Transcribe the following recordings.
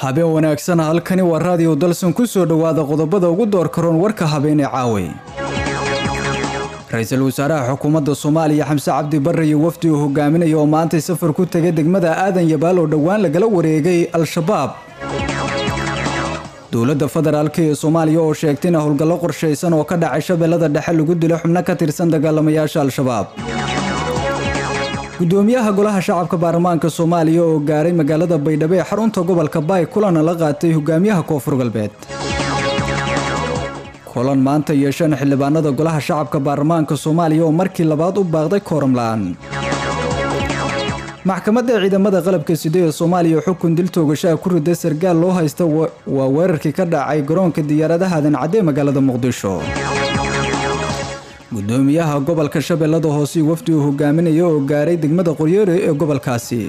habeen wanaagsan halkani waa raadiyo dalsan ku soo dhowaada qodobada ugu door karoon warka habeenee caaway ra-iisul wasaaraha xukuumadda soomaaliya xamse cabdi barre iyo wafdi uu hogaaminaya oo maantay safar ku tegay degmada aadan yabaal oo dhowaan lagala wareegay al-shabaab dowladda federaalk ee soomaaliya oo sheegtay in howlgallo qorshaysan oo ka dhacay shabeellada dhexe lagu dilo xubno ka tirsan dagaalamayaasha al-shabaab gudoomiyaha golaha shacabka baarlamaanka soomaaliya oo gaaray magaalada baydhabo ee xarunta gobolka baay kulana la qaatay hogaamiyaha koonfur galbeed kulan maanta yeesheen xildhibaanada golaha shacabka baarlamaanka soomaaliya oo markii labaad u baaqday kooram la-aan maxkamadda ciidamada qalabka side ee soomaaliya xukun dil toogashaha ku riday sargaal loo haysta waa weerarkii ka dhacay garoonka diyaaradaha adancadde magaalada muqdisho gudoomiyaha gobolka shabeellada hoose wafdi uu hogaaminaya oo gaaray degmada qoryeere ee gobolkaasi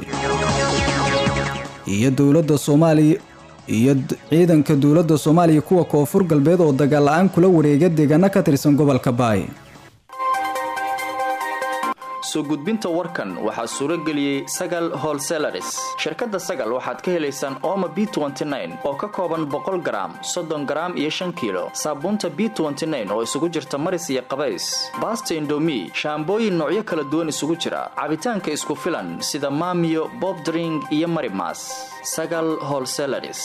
iyo dowladda soomaaliya iyo ciidanka dowladda soomaaliya kuwa koonfur galbeed oo dagaal la-aan kula wareega deegaano ka tirsan gobolka baay soo gudbinta warkan waxaa suuro geliyey sagal holselaris shirkadda sagal waxaad ka helaysaan ooma b oo ka kooban boqol garaam soddon garaam iyo shan kiilo saabuunta b oo isugu jirta maris iyo qabays baasta indomi shaambooyin noocyo kala duwan isugu jira cabitaanka isku filan sida maamiyo bobdring iyo marimas sagal holselaris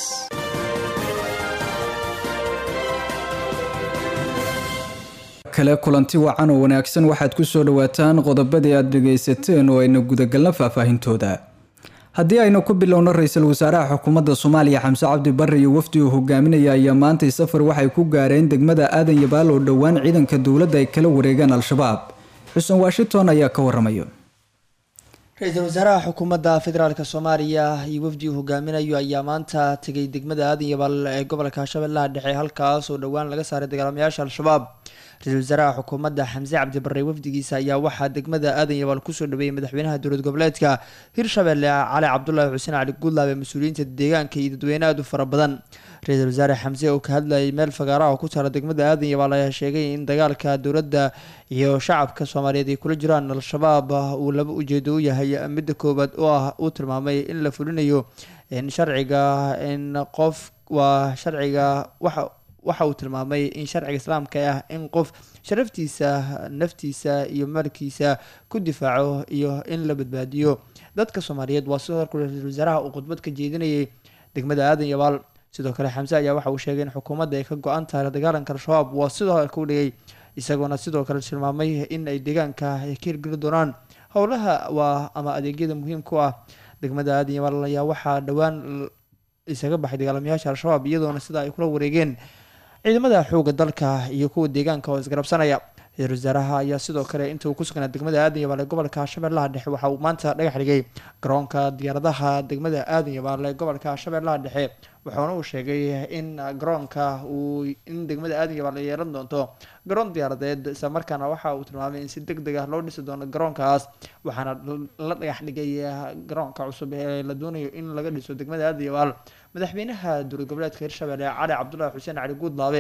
kale kulanti wacan oo wanaagsan waxaad ku soo dhawaataan qodobadii aad dhegaysateen oo ayna gudagalna faahfaahintooda haddii aynu ku bilowno ra-iisul wasaaraha xukuumadda soomaaliya xamse cabdi barre iyo wafdi uu hogaaminaya ayaa maantay safar waxay ku gaareen degmada aadan yabaal oo dhowaan ciidanka dowladda ay kala wareegaan al-shabaab xuseen washington ayaa ka waramayo ra-iisul wasaaraha xukuumadda federaalk soomaaliya iyo wafdi uu hogaaminayo ayaa maanta tegay degmada aadan yabaal ee gobolka shabeellaha dhexe halkaas oo dhowaan laga saaray dagaalamayaasha al-shabaab ra-isul wasaaraha xukuumadda xamse cabdi barre wafdigiisa ayaa waxaa degmada aadan yabaal kusoo dhaweeyay madaxweynaha dowlad goboleedka hirshabelle cali cabdulaahi xuseen cali guudlaab ee mas-uuliyiinta deegaanka iyo dadweyne aad u fara badan ra-iisul wasaare xamse oo ka hadlayay meel fagaara oo ku taala degmada aadan yabaal ayaa sheegay in dagaalka dowladda iyo shacabka soomaaliyeed ay kula jiraan al-shabaab uu laba ujeedo u yahay midda koowaad oo ah uu tilmaamay in la fulinayo sharciga in qof waa sharciga waxa waxa uu tilmaamay in sharciga islaamka ah in qof sharaftiisa naftiisa iyo maalkiisa ku difaaco iyo in la badbaadiyo dadka soomaaliyeed waa sidoo kale ra-iisul wasaaraha uu khudbad ka jeedinayay degmada aadan yabaal sidoo kale xamse ayaa waxa uu sheegay in xukuumadda ay ka go-an tahay la dagaalanka al-shabaab waa sidoo kale ku dhigay isagoona sidoo kale tilmaamay in ay deegaanka ay ka hirgeli doonaan howlaha waa ama adeegyada muhiimku ah degmada aadan yabaal ayaa waxaa dhowaan isaga baxay dagaalamayaasha al-shabaab iyadoona sida ay kula wareegeen ciidamada xooga dalka iyo kuwa deegaanka oo isgarabsanaya ra-isul wasaaraha ayaa sidoo kale inta uu ku sugnaa degmada aadan yabaal ee gobolka shabeellaha dhexe waxa uu maanta dhagax dhigay garoonka diyaaradaha degmada aadan yabaal ee gobolka shabeellaha dhexe waxaana uu sheegay in garoonka uu in degmada aadan yabaal ay yeelan doonto garoon diyaaradeed isla markaana waxa uu tilmaamay in si deg deg ah loo dhisi doono garoonkaas waxaana la dhagax dhigay garoonka cusub ee la doonayo in laga dhiso degmada aadan yabaal madaxweynaha dowlad goboleedka hirshabelle cali cabdulaahi xuseen cali guudlaabe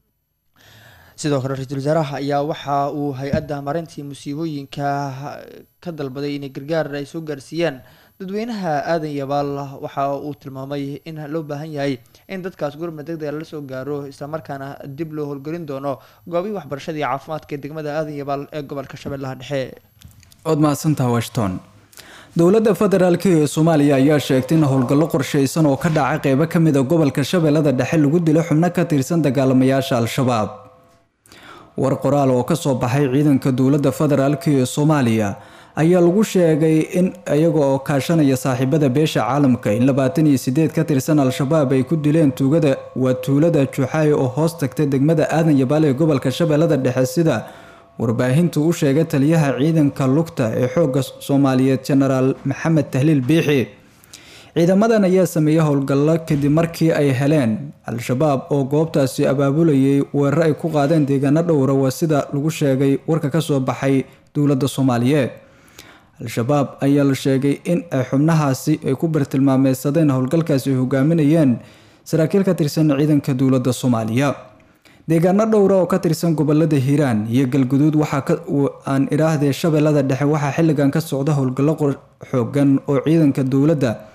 sidoo kale ra-iisul wasaaraha ayaa waxa uu hay-adda marintii musiibooyinka ka dalbaday inay gargaar ay soo gaarsiiyaan dadweynaha aadan yabaal waxa uu tilmaamay in loo baahan yahay in dadkaas gurma deg dega la soo gaaro islamarkaana dib loo howlgelin doono goobihii waxbarashada iyo caafimaadka ee degmada aadan yabaal ee gobolka shabeellaha dhexe ood mahadsantaha washington dowladda federaalk ee soomaaliya ayaa sheegtay in howlgallo qorshaysan oo ka dhacay qeybo ka mid a gobolka shabeellada dhexe lagu dilo xubno ka tirsan dagaalamayaasha al-shabaab war qoraal oo ka soo baxay ciidanka dowladda federaalk ee soomaaliya ayaa lagu sheegay in iyaga oo kaashanaya saaxiibada beesha caalamka in labaatan iyo sideed ka tirsan al-shabaab ay ku dileen tuugada waa tuulada juxaay oo hoos tagtay degmada aadan yabaal ee gobolka shabeellada dhexe sida warbaahintu u sheegay taliyaha ciidanka lugta ee xoogga soomaaliyeed jenaraal maxamed tahliil biixi ciidamadan ayaa sameeyey howlgallo kadib markii ay heleen al-shabaab oo goobtaasi abaabulayay weerar ay ku qaadeen deegaano dhowra waa sida lagu sheegay warka kasoo baxay dowladda soomaaliyeed al-shabaab ayaa la sheegay in ay xubnahaasi ay ku bartilmaameysadeen howlgalkaasi ay hogaaminayeen saraakiil ka tirsan ciidanka dowladda soomaaliya deegaano dhowra oo ka tirsan gobolada hiiraan iyo galguduud waxaa aan idhaahdee shabeellada dhexe waxaa xilligan ka socda howlgallo xoogan oo ciidanka dowladda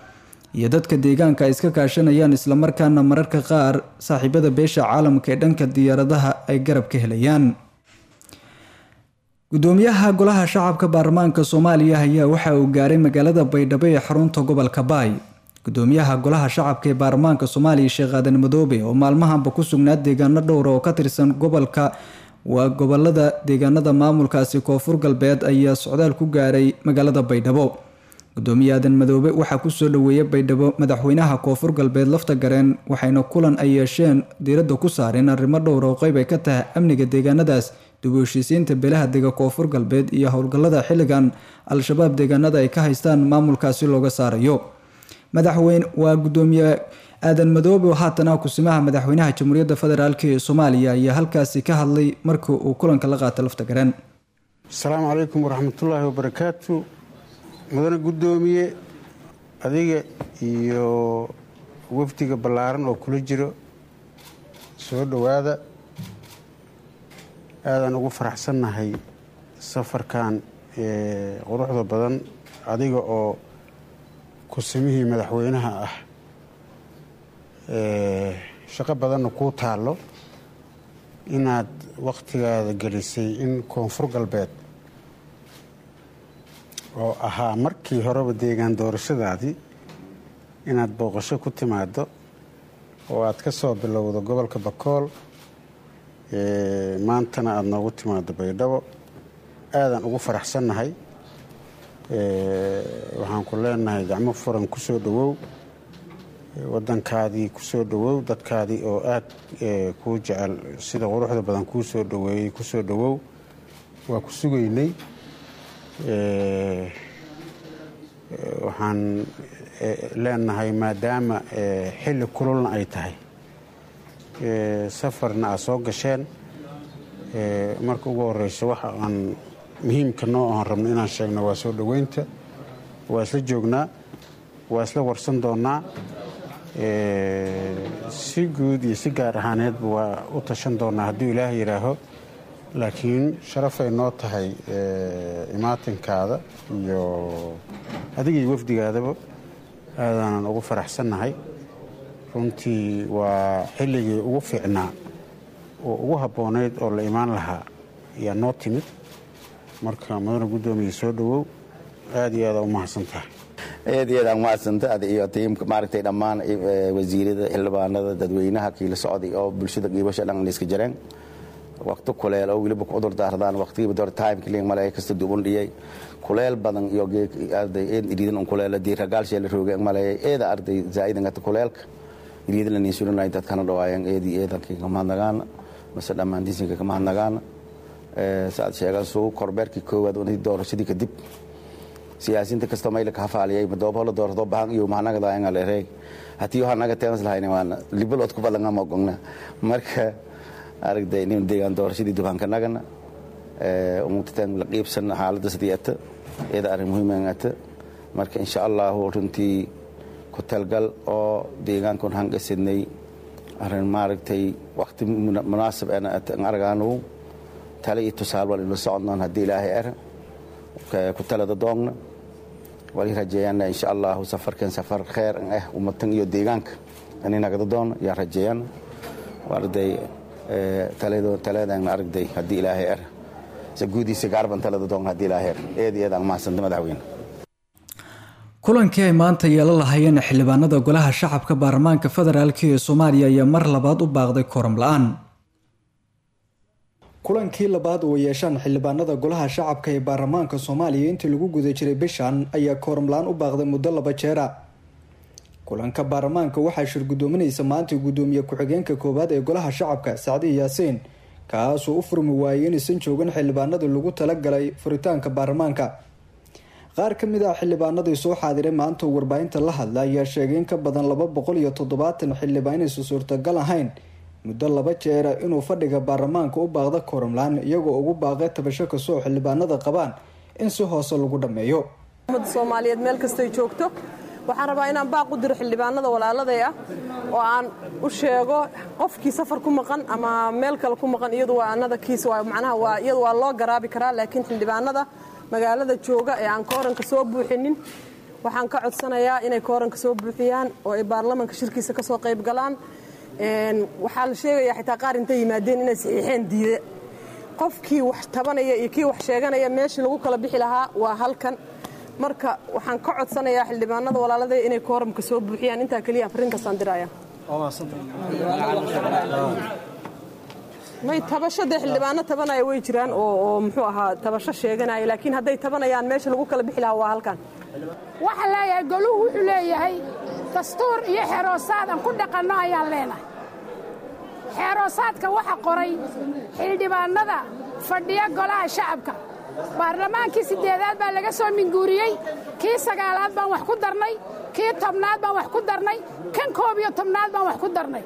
iyo dadka deegaanka ay iska kaashanayaan islamarkaana mararka qaar saaxiibada beesha caalamka ee dhanka diyaaradaha ay garab ka helayaan gudoomiyaha golaha shacabka baarlamaanka soomaaliya ayaa waxa uu gaaray magaalada baydhabo ee xarunta gobolka baay gudoomiyaha golaha shacabka ee baarlamaanka soomaaliya sheekh aadan madoobe oo maalmahanba ku sugnaa deegaano dhowra oo ka tirsan gobolka waa gobolada deegaanada maamulkaasi koonfur galbeed ayaa socdaal ku gaaray magaalada baydhabo gudoomiye aadan madoobe waxaa kusoo dhaweeyay baydhabo madaxweynaha koonfur galbeed lafta gareen waxayna kulan ay yeesheen diiradda ku saareen arrimo dhowra oo qeyb ay ka tahay amniga deegaanadaas dib u heshiisiinta beelaha dega koonfur galbeed iyo howlgallada xilligan al-shabaab deegaanada ay ka haystaan maamulkaasi looga saarayo madaxweyne waa gudoomiye aadan madoobe oo haatana kusimaha madaxweynaha jamhuuriyadda federaalk ee soomaaliya ayaa halkaasi ka hadlay markii uu kulanka la qaatay lafta gareen asalaamu calaykum waraxmatullaahi wabarakaatu mudane guddoomiye adiga iyo wafdiga ballaaran oo kula jiro soo dhowaada aadaan ugu faraxsannahay safarkan quruxda badan adiga oo kusimihii madaxweynaha ah shaqo badanna kuu taallo inaad wakhtigaada gelisay in koonfur galbeed oo ahaa markii horeba deegaan doorashadaadii inaad booqasho ku timaado oo aad ka soo bilowdo gobolka bakool maantana aada noogu timaado baydhabo aadaan ugu faraxsannahay waxaan ku leenahay gacmo furan ku soo dhowow waddankaadii ku soo dhowow dadkaadii oo aad kuu jecel sida quruxda badan kuu soo dhoweeyey ku soo dhowow waa ku sugaynay waxaan leenahay maadaama xilli kululna ay tahay safarna aad soo gasheen marka ugu horeyso waxa aan muhiimka noo aan rabno inaan sheegno waa soo dhoweynta waa isla joognaa waa isla warsan doonnaa si guud iyo si gaar ahaaneedba waa u tashan doonnaa hadduu ilaah yidhaaho laakiin sharafay noo tahay imaatinkaada iyo adiga iyo wafdigaadaba aadaanan ugu faraxsannahay runtii waa xilligii ugu fiicnaa oo ugu habboonayd oo la imaan lahaa ayaa noo timid marka mudane guddoomiya soo dhowow aad iyo aada u mahadsan tahay aad iyo aad aan mahadsanta ada iyo tiimka maaragtay dhammaan wasiirada xildhibaanada dadweynaha kiila socday oo bulshada qiibasha dhan iska jareen waqti kuleel oo weliba ku cudur daardaan waqtigiiba door timeka liin male kasta duban dhiyay kuleel badan iyo arday eed iriidan un kuleela diir ragaalshee la roogay maleeyay eeda arday zaa'idan gata kuleelka iriidan la niinsulinay dadkana dhawaayeen eedii eedankii kamahadnagaana mase dhammaan disinka kamahadnagaana saad sheegaan suu korbeerkii koowaad unadii doorashadii kadib siyaasiinta kasta mayla ka hafaaliyay madoobola doorado bahan iyo mahanaga daayanga leereeg hatii waxa naga teemas lahayna waana libalood ku badan ama ogna marka aragday nin deegaan doorashadii dubaanka nagana ee umugtaan la qiibsan xaaladda sideeta iyada arrin muhiim ah marka insha Allah runtii ku talgal oo deegaankan hangasidnay arrin maaragtay waqti munaasab ana aragaanu tale iyo tusaale wal la soconnaan haddii ilaahay er ku talada doogna wali rajeeyana insha Allah safarkan safar kheer ah ummatan iyo deegaanka inay nagada doon yaa rajeeyana warday talado taladan aragday haddii ilaahay er guudiisa gaarban talada doon haddii ilaahay er eed iyo eed aan mahadsanta madaxweyne kulankii ay maanta yeelo lahayeen xildhibaanada golaha shacabka baarlamaanka federaalk ee soomaaliya ayaa mar labaad u baaqday kooram la-aan kulankii labaad oo yeeshaan xildhibaanada golaha shacabka ee baarlamaanka soomaaliya intii lagu guda jiray bishan ayaa kooram la-aan u baaqday muddo laba jeera kulanka baarlamaanka waxaa shirgudoominaysa maanta gudoomiye ku-xigeenka koowaad ee golaha shacabka sacdi yaasiin kaasoo u furmi waayay inaysan joogin xildhibaanadii lagu talagalay furitaanka baarlamaanka qaar ka mid ah xildhibaanadii soo xaadiray maanta oo warbaahinta la hadla ayaa sheegay in ka badan laba boqol iyo toddobaatan xildhibaan inaysan suurtagal ahayn muddo laba jeera inuu fadhiga baarlamaanka u baaqda koramlaan iyagoo ugu baaqay tabasho kastoo xildhibaanada qabaan in si hoose lagu dhammeeyo soomaaliyeed meel kastay joogto waxaan rabaa inaan baaq u diro xildhibaanada walaaladay ah oo aan u sheego qofkii safar ku maqan ama meel kale ku maqan iyadu waa anada kiis macnaha waa iyadu waa loo garaabi karaa laakiin xildhibaanada magaalada jooga ee aan kooranka soo buuxinin waxaan ka codsanayaa inay kooranka soo buuxiyaan oo ay baarlamanka shirkiisa ka soo qayb galaan waxaa la sheegayaa xitaa qaar intay yimaadeen inay saxiixeen diida qofkii wax tabanaya iyo kii wax sheeganaya meeshii lagu kala bixi lahaa waa halkan marka waxaan ka codsanayaa xildhibaanada walaalada inay kooramka soo buuxiyaan intaa keliya afrinkasaan diraya may tabashade xildhibaano tabanaya way jiraan oo muxuu ahaa tabasho sheeganaya laakiin hadday tabanayaan meesha lagu kala bixi lahaa waa halkan waxaan leeyahay goluhu wuxuu leeyahay dastuur iyo xeroosaad aan ku dhaqanno ayaan leenahay xeeroosaadka waxa qoray xildhibaannada fadhiya golaha shacabka baarlamaankii siddeedaad baa laga soo minguuriyey kii sagaalaad baan wax ku darnay kii tobnaad baan wax ku darnay kan koob iyo tobnaad baan wax ku darnay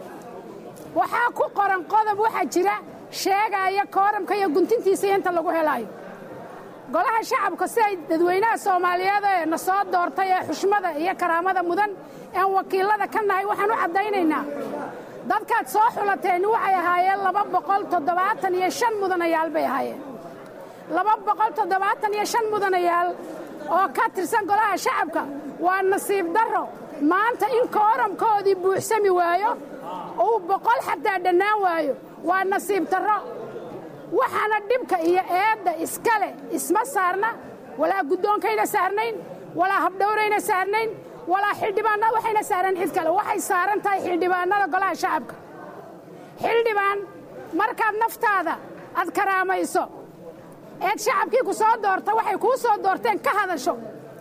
waxaa ku qoran qodob waxaa jira sheegaaya kooramka iyo guntintiisa inta lagu helaayo golaha shacabka si ay dadweynaha soomaaliyeed ee na soo doortay ee xushmada iyo karaamada mudan ean wakiillada ka nahay waxaan u caddaynaynaa dadkaad soo xulateen waxay ahaayeen laba boqol toddobaatan iyo shan mudanayaal bay ahaayeen laba boqol toddobaatan iyo shan mudanayaal oo ka tirsan golaha shacabka waa nasiib darro maanta in kooramkoodii buuxsami waayo uu boqol xataa dhannaan waayo waa nasiib darro waxaana dhibka iyo eedda iskale isma saarna walaa guddoonkayna saarnayn walaa habdhowrayna saarnayn walaa xildhibaanna waxayna saareen cid kale waxay saaran tahay xildhibaannada golaha shacabka xildhibaan markaad naftaada aad karaamayso eed shacabkii ku soo doorta waxay kuu soo doorteen ka hadasho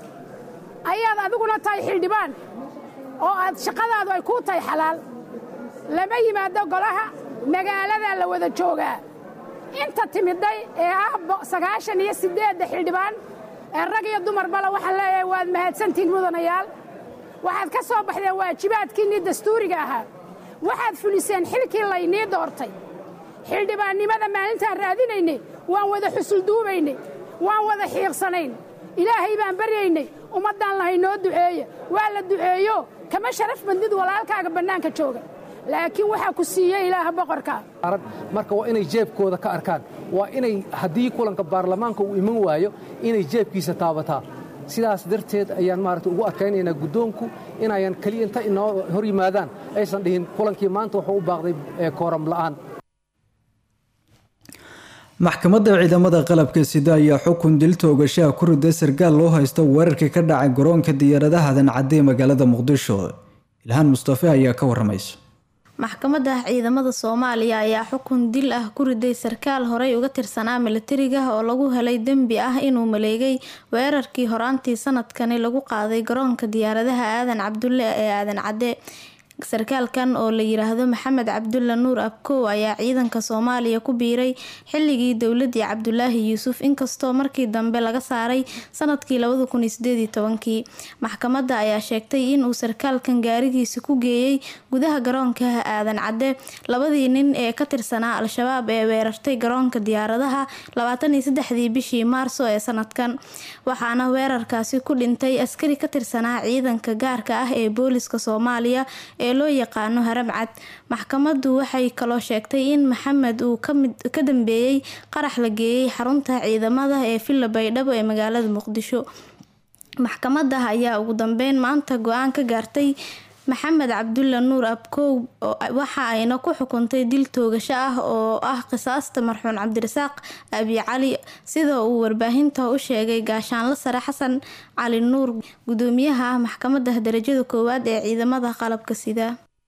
ayaad adiguna tahay xildhibaan oo aad shaqadaadu ay kuu tahay xalaal lama yimaado golaha magaaladaa la wada joogaa inta timidday ee ah sagaashan iyo siddeedda xildhibaan ee rag iyo dumarbala waxaan leeyahay waad mahadsantihiin mudanayaal waxaad ka soo baxdeen waajibaadkiinnii dastuuriga ahaa waxaad fuliseen xilkii laynii doortay xildhibaannimada maalintaan raadinaynay waan wada xusulduubaynay waan wada xiiqsanayn ilaahay baan baryaynay ummaddaan lahay noo duceeya waa la duceeyo kama sharaf bandid walaalkaaga bannaanka jooga laakiin waxaa ku siiyey ilaaha boqorka marka waa inay jeebkooda ka arkaan waa inay haddii kulanka baarlamaanka uu iman waayo inay jeebkiisa taabataa sidaas darteed ayaan maarata ugu adkaynaynaa guddoonku inayan keliya inta inoo hor yimaadaan aysan dhihin kulankii maanta wuxuu u baaqday kooram la'aan maxkamadda ciidamada qalabka sida ayaa xukun dil toogashaha ku riday sarkaal loo haysto weerarkii ka dhacay garoonka diyaaradaha dancadde ee magaalada muqdisho ilhaan mustafe ayaa ka waramaysa maxkamadda ciidamada soomaaliya ayaa xukun dil ah ku riday sarkaal horey uga tirsanaa milatariga oo lagu helay dembi ah inuu maleegay weerarkii horaantii sanadkani lagu qaaday garoonka diyaaradaha aadan cabdulle ee aadan cadde sarkaalkan oo la yiraahdo maxamed cabdulla nuur abkow ayaa ciidanka soomaaliya ku biiray xilligii dowladii cabdulaahi yuusuf inkastoo markii dambe laga saaray sanadkii kii maxkamadda ayaa sheegtay inuu sarkaalkan gaarigiisa ku geeyey gudaha garoonka aadan cadde labadii nin ee ka tirsanaa al-shabaab ee weerartay garoonka diyaaradaha dii bishii maarso ee sanadkan waxaana weerarkaasi ku dhintay askari ka tirsanaa ciidanka gaarka ah ee booliska soomaaliya ee loo yaqaano haramcad maxkamaddu waxay kaloo sheegtay in maxamed uu ka dambeeyey qarax la geeyey xarunta ciidamada ee villa baydhabo ee magaalada muqdisho maxkamadda ayaa ugu dambeyn maanta go-aan ka gaartay maxamed cabdulla nuur abkow waxa ayna ku xukuntay dil toogasho ah oo ah qisaasta marxuun cabdirasaaq abi cali sida uu warbaahinta u sheegay gaashaanla sare xasan cali nuur gudoomiyaha maxkamadda darajada koowaad ee ciidamada qalabka sida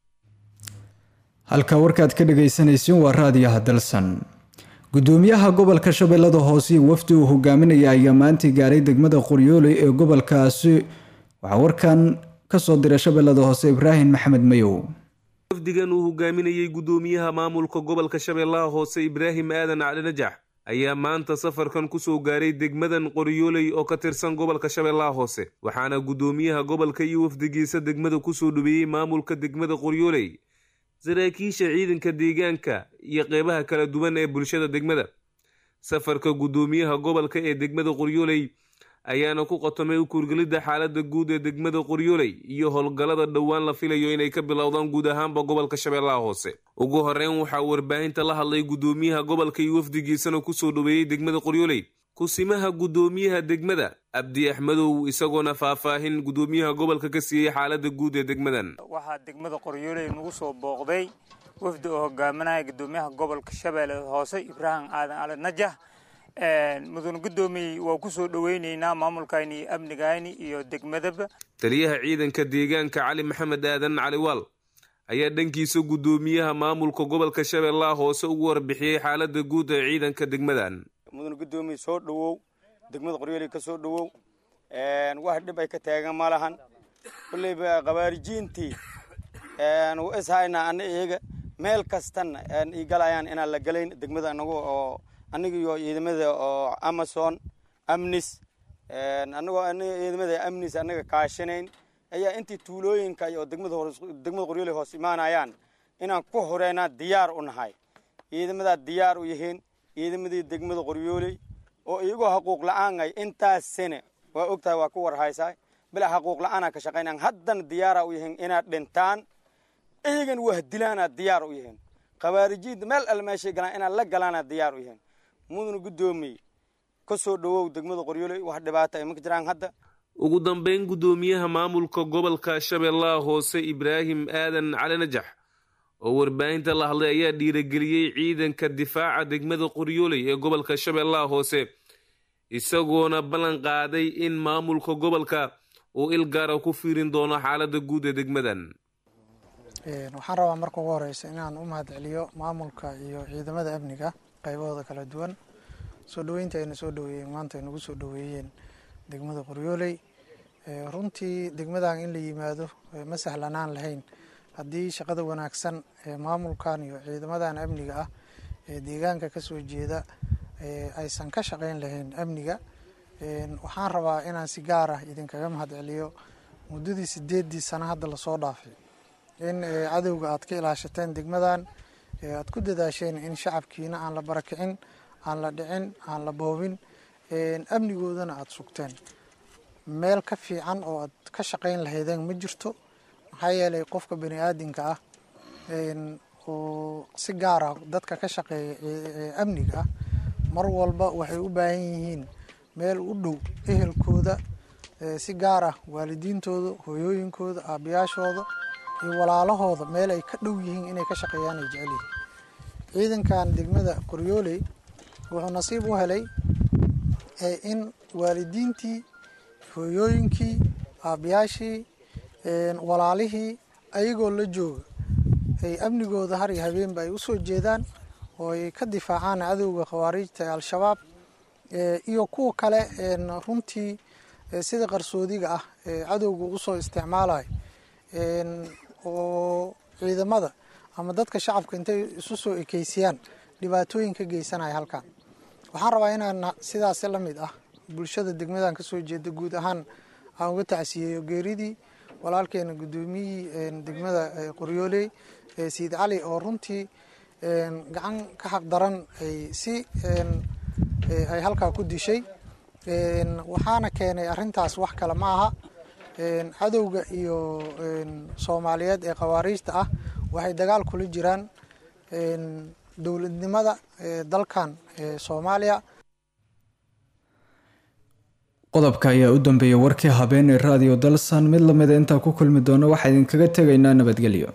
halka warkaad ka dhagaysanaysiin waa raadiyaha dalsan gudoomiyaha gobolka shabeellada hoose wafdi uu hogaaminaya ayaa maantii gaaray degmada qoryooley ee gobolkaasi waxaa warkan kasoo dira shabeellada hoose ibraahim maxamed mayow wafdigan uu hogaaminayey gudoomiyaha maamulka gobolka shabeellaha hoose ibraahim aadan cali najax ayaa maanta safarkan kusoo gaaray degmadan qoryooley oo ka tirsan gobolka shabeellaha hoose waxaana gudoomiyaha gobolka iyo wafdigiisa degmada kusoo dhaweeyey maamulka degmada qoryooley saraakiisha ciidanka deegaanka iyo qeybaha kala duwan ee bulshada degmada safarka gudoomiyaha gobolka ee degmada qoryooley ayaana ku qotomay u kuurgelidda xaaladda guud ee degmada qoryooley iyo howlgallada dhowaan la filayo inay ka bilowdaan guud ahaanba gobolka shabeellaha hoose ugu horeyn waxaa warbaahinta la hadlay gudoomiyaha gobolka iyo wafdigiisana kusoo dhaweeyey degmada qoryooley kusimaha guddoomiyaha degmada abdi axmedow isagoona faahfaahin guddoomiyaha gobolka ka siiyey xaaladda guud ee degmadan waxaa degmada qoryooley nagu soo booqday wafdi oo hogaaminaya guddoomiyaha gobolka shabeelle hoose ibraahim aadan ali najah mudane guddoomiye waa ku soo dhoweyneynaa maamulkayni iyo amnigayni iyo degmadaba taliyaha ciidanka deegaanka cali maxamed aadan caliwaal ayaa dhankiisa guddoomiyaha maamulka gobolka shabeellaha hoose ugu warbixiyey xaaladda guud ee ciidanka degmadan mudane guddoomiye soo dhowow degmada qoryooley ka soo dhowow wax dhib ay ka taagan ma lahan kulleyba khawaarijiintii u ishayna ana iyaga meel kastana ii galayaan inaan la gelayn degmada anagu oo aniga iyo ciidamada oo amazon amnis anagoo aniga ciidamada amnis anaga kaashanayn ayaa intii tuulooyinka iyo degmada degmada qoryooley hoos imaanayaan inaan ku horeynaa diyaar u nahay ciidamadaa diyaar u yihiin ciidamadii degmada qoryooley oo iyagoo xaquuq la-aan ay intaas sane waa ogtahay waa ku warhaysaa bilaa xaquuq la-aanaa ka shaqaynaan haddana diyaara u yihiin inaad dhintaan iyagan wahdilaana diyaar u yihiin khawaarijiinta meel alle meeshay galaan inaad la galaana diyaar u yihiin mudana guddoomiye ka soo dhowow degmada qoryooley wax dhibaata ay maka jiraan hadda ugu dambeyn guddoomiyaha maamulka gobolka shabeellaha hoose ibraahim aadan cali najax oo warbaahinta la hadlay ayaa dhiirageliyey ciidanka difaaca degmada qoryooley ee gobolka shabeellaha hoose isagoona ballan qaaday in maamulka gobolka uu il gaara ku fiirin doono xaaladda guud ee degmadan waxaan rabaa marka ugu horeysa inaan u mahad celiyo maamulka iyo ciidamada amniga qaybahooda kala duwan soo dhoweynta ayna soo dhoweeyeen maanta ay nagu soo dhoweeyeen degmada qoryooley runtii degmadan in la yimaado ma sahlanaan lahayn haddii shaqada wanaagsan ee maamulkan iyo ciidamadan amniga ah ee deegaanka ka soo jeeda aysan ka shaqayn lahayn amniga waxaan rabaa inaan si gaar ah idinkaga mahad celiyo muddadii sideedii sano hadda lasoo dhaafay in cadowga aad ka ilaashateen degmadan aad ku dadaasheen in shacabkiina aan la barakicin aan la dhicin aan la boobin amnigoodana aada sugteen meel ka fiican oo aad ka shaqayn lahaydeen ma jirto maxaa yeelay qofka bani aadinka ah oo si gaar ah dadka ka shaqeeya amniga ah mar walba waxay u baahan yihiin meel u dhow ehelkooda si gaar ah waalidiintooda hooyooyinkooda aabayaashooda iyo walaalahooda meel ay ka dhow yihiin inay ka shaqeeyaan ay jecel yihiin ciidankan degmada qoryooley wuxuu nasiib u helay in waalidiintii hooyooyinkii aabayaashii walaalihii ayagoo la jooga ay amnigooda har iyo habeenba ay usoo jeedaan oo ay ka difaacaan cadowga khawaariijta ee al-shabaab iyo kuwa kale runtii sida qarsoodiga ah ee cadowga usoo isticmaalayo oo ciidamada ama dadka shacabka intay isu soo ekeysiyaan dhibaatooyin ka geysanaya halkan waxaan rabaa inaan sidaas la mid ah bulshada degmadan kasoo jeeda guud ahaan aan uga tacsiyeeyo geeridii walaalkeena guddoomiyihii degmada qoryooley sayid cali oo runtii gacan ka xaq daran ay si ay halkaa ku dishay waxaana keenay arintaas wax kale ma aha cadowga iyo soomaaliyeed ee khawaariijta ah waxay dagaal kula jiraan dowladnimada dalkan soomaaliya qodobka ayaa u dambeeyay warkii habeen ee raadiyo dalsan mid lamida intaa ku kulmi doona waxaa idinkaga tegaynaa nabadgelyo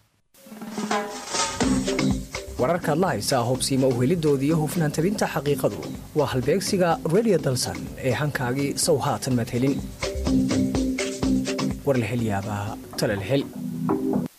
wararkaad la haysaa hobsiima uhelidooda iyo hufnaan tabinta xaqiiqadu waa halbeegsiga redio dalsan ee hankaagii sow haatan madhelin war la hel yaabaa tala la hel